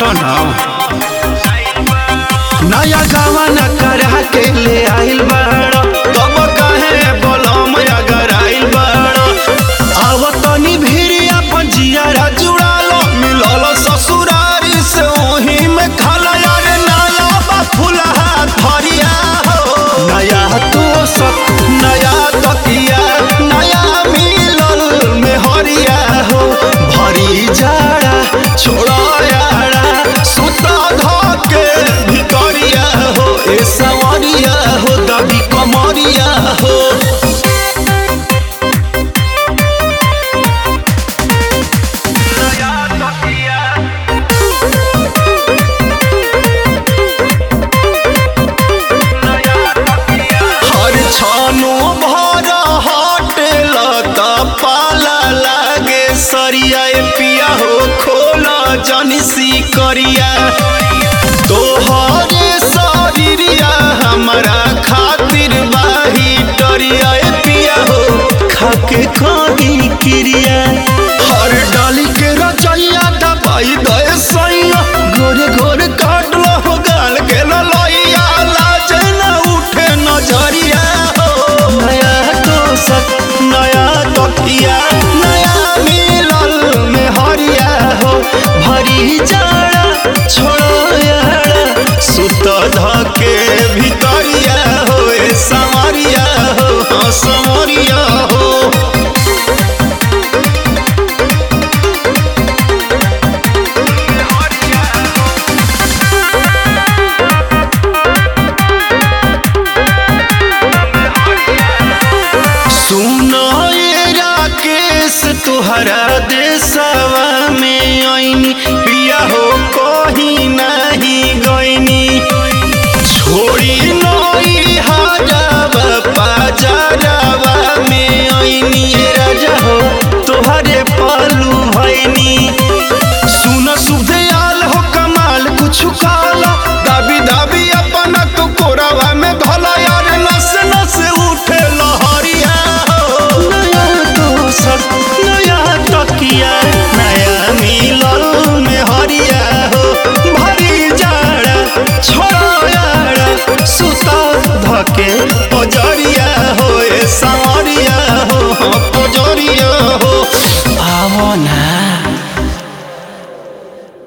हटन नया गावन करा के ले आइल बाड़ तब काहे बोलम अगर आइल बाड़ आव तनी भीरी अपन जियारा जुड़ालो मिलल ससुरारी से ओही में खाला यार नया बा फुलहा धरिया हो नया तो सब नया तकिया नया मिलल में हरिया हो भरी जाड़ा छोड़ा यारा सुता धके भितरिया हो ए सवरिया हो दबी कमरिया हो हर छानो भर हटेल त पाला लागे सरिया ए पिया हो खोला जनसी करिया तोहरे शरीरिया हमारा खातिर बाही डरिया ए पिया हो खाके कहीं क्रिया हर डाली के रचैया दबाई दे